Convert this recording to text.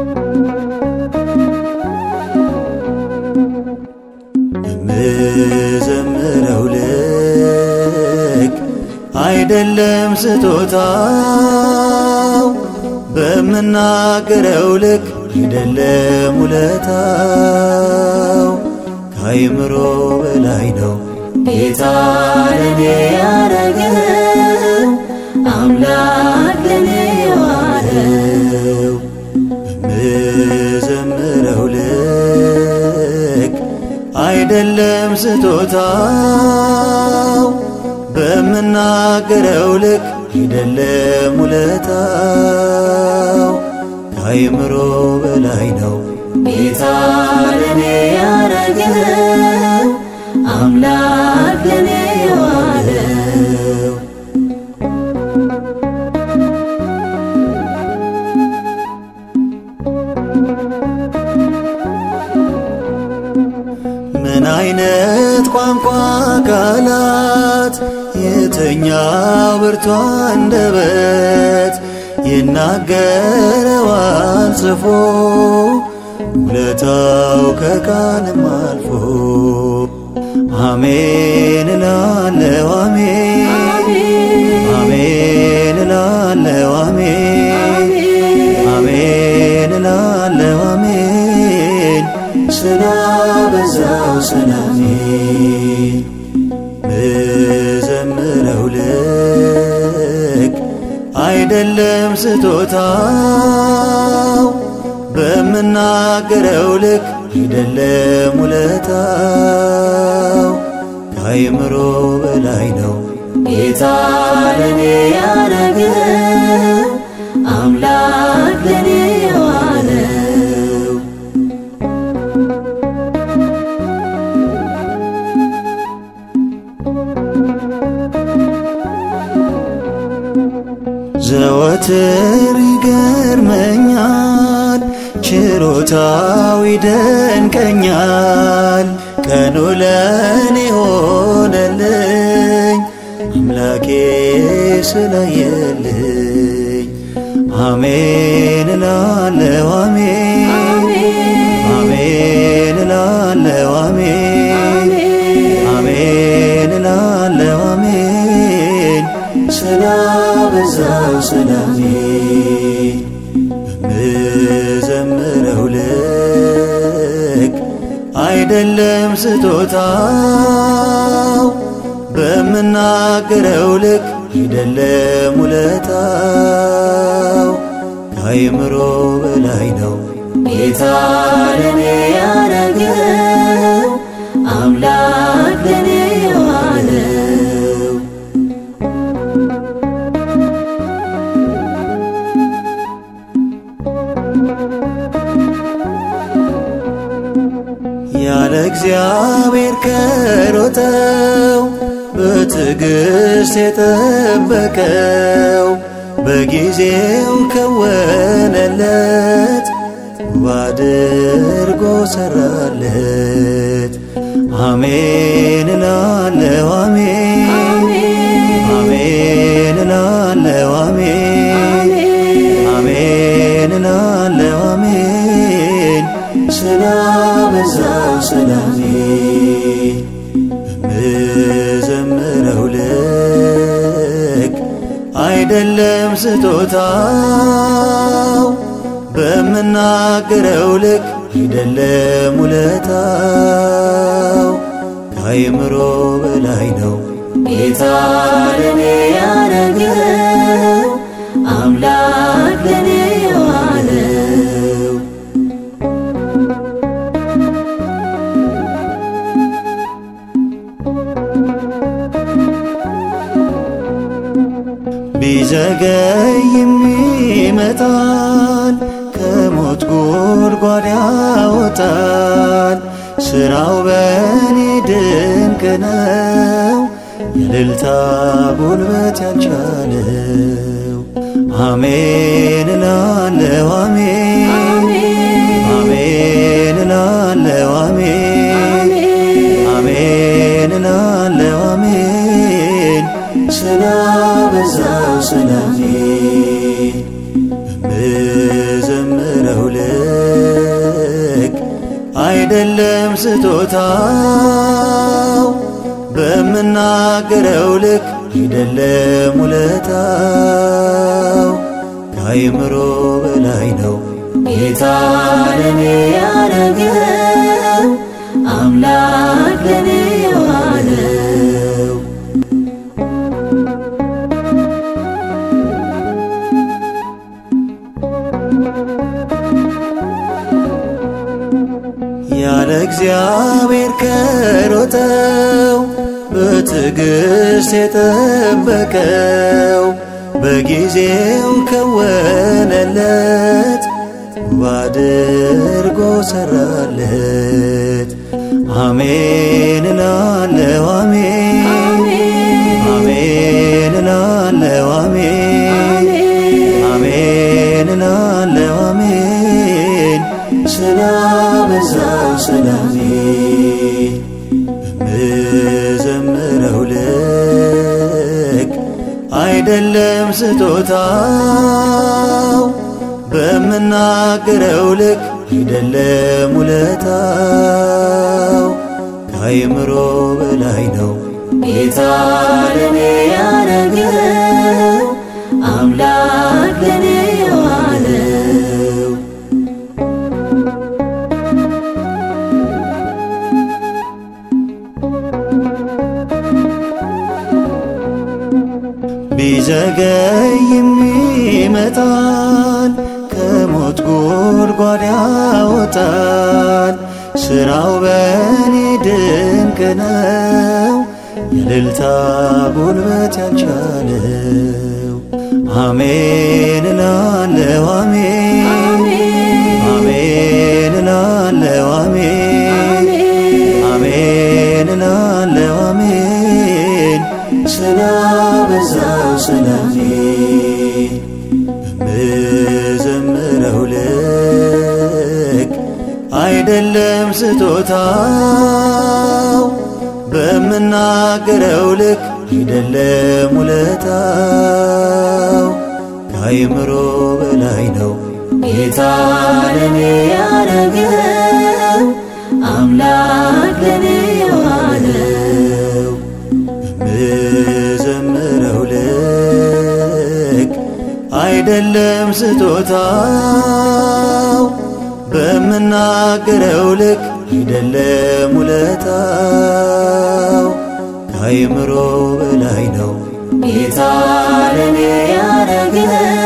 በምዘምረው ልክ አይደለም ስጦታው በምናገረው ልክ አይደለም ውለታው ከአይምሮ በላይ ነው ጌታ ለኔ ያረገው አምላክ ለኔ የዋለው በምዘምረው ልክ አይደለም ስጦታው በምናገረው ልክ አይደለም ውለታው ከአይምሮ በላይ ነው ጌታ ለኔ ያረገው አምላክ ለኔ የዋለው ምን አይነት ቋንቋ ቃላት የተኛው ብርቱ አንደበት ይናገረዋል ጽፎ ውለታው ከቃልም አልፎ አሜን እላለሁ አሜን አሜን እላለሁ አሜን አሜን እላለሁ አሜን ስላበዛው ሰላሜን ምዘምረው ልክ አይደለም ስጦታው በምናገረው ልክ አይደለም ውለታው ከአይምሮ በላይ ነው ጌታ ለኔ ያረገው አምላክ ለኔ የዋለው ዘወትር ይገርመኛል ችሮታው ይደንቀኛል ቀኑ ለኔ ሆነልኝ አምላኬ ስላየልኝ አሜን እላለሁ አሜን አሜን እላለሁ አሜን አሜን እላለሁ አሜን ስላበዛው ሰላሜን በምዘምረው ልክ አይደለም ስጦታው በምናገረው ልክ አይደለም ውለታው ከአይምሮ በላይ ነው ጌታ ለኔ ያረገው አምላክ ለኔ የዋለው ያለ እግዚአብሔር ከሮጠው በትዕግሥት የጠበቀው በጊዜው ከወነለት ውብ አድርጎ ሰራለት። አሜን እላለሁ አሜን አሜን እላለሁ አሜን አሜን እላለሁ አሜን ስላበዛው ሰላሜን በምዘምረው ልክ አይደለም ስጦታው በምናገረው ልክ አይደለም ውለታው ከአይምሮ በላይ ነው ጌታ ለኔ ያረገው አምላክ ለኔ የዋለው ቢዘገይም ይመጣል፣ ከሞት ጉድጓድ ያወጣል። ስራው በኔ ድንቅ ነው፣ የእልልታ ጉልበት ያልቻለው። አሜን እላለሁ አሜን አሜን እላለሁ አሜን አሜን እላለሁ አሜን ስላበዛው ሰላሜን በምዘምረው ልክ አይደለም ስጦታው በምናገረው ልክ አይደለም ውለታው ከአይምሮ በላይ ነው ጌታ ለኔ ያረገው አምላክ ለኔ የዋለው ያለ እግዚአብሔር ከሮጠው በትዕግሥት የጠበቀው በጊዜው ከወነለት ውብ አድርጎ ሰራለት። አሜን እላለሁ አሜን አሜን እላለሁ አሜን አሜን እላለሁ አሜን ስላበዛው ሰላሜ በምዘምረው ልክ አይደለም ስጦታው በምናገረው ልክ አይደለም ውለታው ከአይምሮ በላይ ነው ጌታ ለኔ ያረገው አምላክ ለኔ የዋለው ቢዘገይም ይመጣል፣ ከሞት ጉድጓድ ያወጣል። ስራው በእኔ ድንቅ ነው፣ የእልልታ ጉልበት ያልቻለው። አሜን እላለሁ አሜን አሜን እላለሁ አሜን አሜን እላለሁ አሜን ስላበዛው ሰላሜ በምዘምረው ልክ አይደለም ስጦታው በምናገረው ልክ አይደለም ውለታው ከአይምሮ በላይ ነው ጌታ ለኔ ያረገው አምላክ ለኔ የዋለው በምዘምረው ልክ አይደለም ስጦታው በምናገረው ልክ አይደለም ውለታው ከአይምሮ በላይ ነው ጌታ ለኔ ያረገው